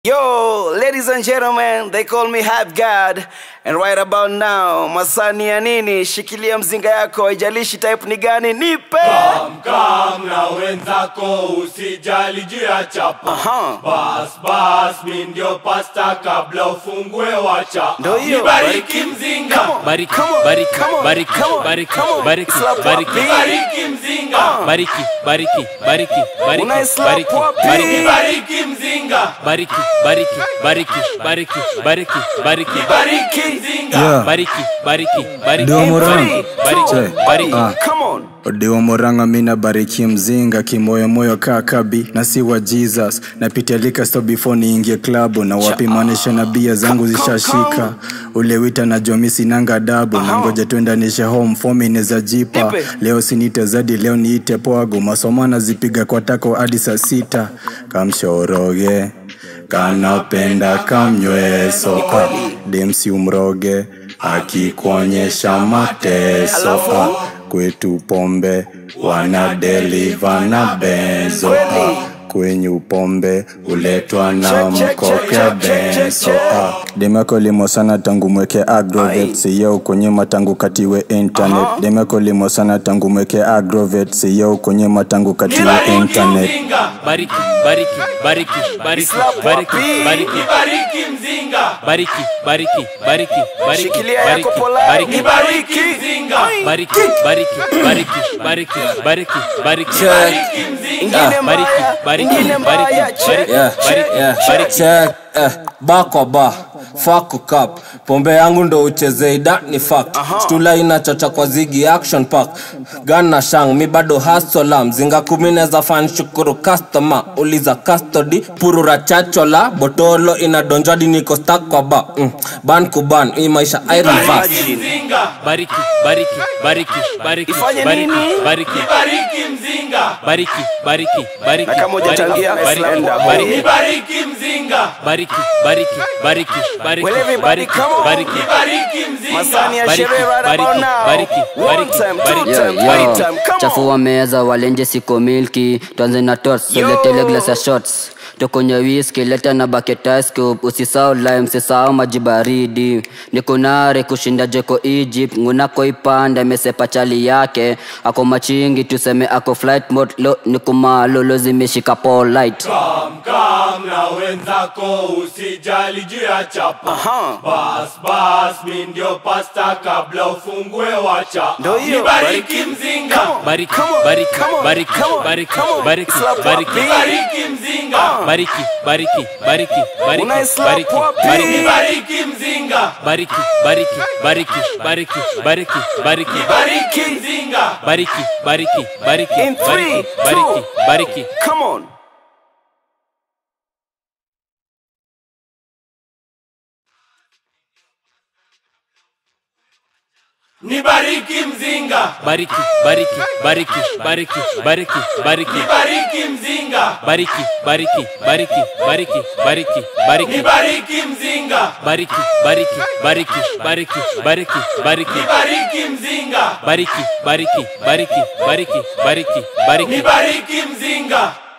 Yo, ladies and gentlemen, they call me Hype God. And right about now, masani ya nini? Shikilia mzinga yako, haijalishi type ni gani, nipe. Kam na wenzako usijali juu ya chapa Aha. bas bas mi ndio pasta kabla ufungue wacha Ndio hiyo. nibariki mzinga Come on. Bariki, Come on. bariki, Come on. bariki, Come on. bariki, Come on. bariki, Slap bariki. wapi? nibariki mzinga bariki bariki bariki bariki Unaislap bariki wapi? bariki nibariki mzinga bariki bariki bariki bariki bariki bariki nibariki mzinga Yeah. bariki bariki bariki Ndio Moran. bariki bariki Che. bariki Ah. Come on. Odiwa Moranga mina bariki mzinga kimoyomoyo kaa kabi na si wa Jesus napitia lika store before niingie klabu na wapimanisha na bia zangu Come, come, zishashika ule wita na jomi sinanga dabu na ngoja tuendanishe home fomi neza jipa Nipe. leo sinite zadi leo niite poago masomo nazipiga kwa tako hadi saa sita kamshoroge kanapenda kamnyweso demsi umroge akikuonyesha mateso Alafu? ah, kwetu pombe wana deliva na benzo Kweli? ah, kwenyu pombe huletwa na Check, check, mkoka check, check, check, benzo check. ah. demeko limo sana tangu mweke agrovet siyeu kunyima tangu katiwe internet demeko limo sana tangu mweke agrovet siyeu kunyima tangu katiwe nibariki internet mzinga bariki bariki bariki bariki Slap bariki wapi? bariki nibariki mzinga bariki bariki bariki bariki Shikilia bariki yako polite. bariki nibariki mzinga bariki bariki bariki bariki bariki bariki nibariki mzinga Ingine bariki mbaya, bariki ingine mbaya, bariki check. yeah, bariki yeah. bariki check eh, ba kwa ba fuck cup pombe yangu ndo uchezei that ni fact stula inachocha kwa zigi action park gan na shang mi bado hasola mzinga kumi neza fan shukuru customer uliza custody purura chachola botolo inadonjwadi niko stack kwa ba mm. ban kuban hii maisha i reverse mzinga bariki bariki bariki bariki Ifanye bariki nini? bariki nibariki mzinga bariki bariki bariki Na kama hujachangia, bariki slender boy. bariki nibariki mzinga bariki bariki bariki bariki Well, everybody, bariki come on. bariki nibariki mzinga Masani ya Bariki, sherehe right bariki, about now. bariki, One bariki, time, two bariki. time, Yo, three yo. time. Come on. chafua meza walenje siko milki tuanze na tots Yo. soletele glass ya shots tukunywe whisky leta na bucket ice cube usisahau lime sisahau maji baridi nikunare kushinda jeko egypt ngunako ipanda imesepa chali yake ako machingi tuseme ako flight mode lo nikumalolo zimeshika polite kam kam na wenzako usijali juu ya chapa Aha. bas bas mi ndio pasta kabla ufungue wacha Ndio hiyo. nibariki mzinga bariki Come on. bariki Come on. bariki Come on. bariki Come on. bariki Slap bariki wapi? nibariki mzinga bariki bariki bariki bariki Unaislap bariki wapi? bariki nibariki mzinga bariki bariki bariki bariki bariki bariki nibariki mzinga bariki bariki bariki In three, bariki bariki two. bariki Come on. nibariki mzinga bariki bariki bariki bariki bariki bariki nibariki mzinga bariki bariki bariki bariki bariki bariki nibariki mzinga bariki bariki bariki bariki bariki bariki nibariki mzinga bariki bariki bariki bariki bariki bariki nibariki mzinga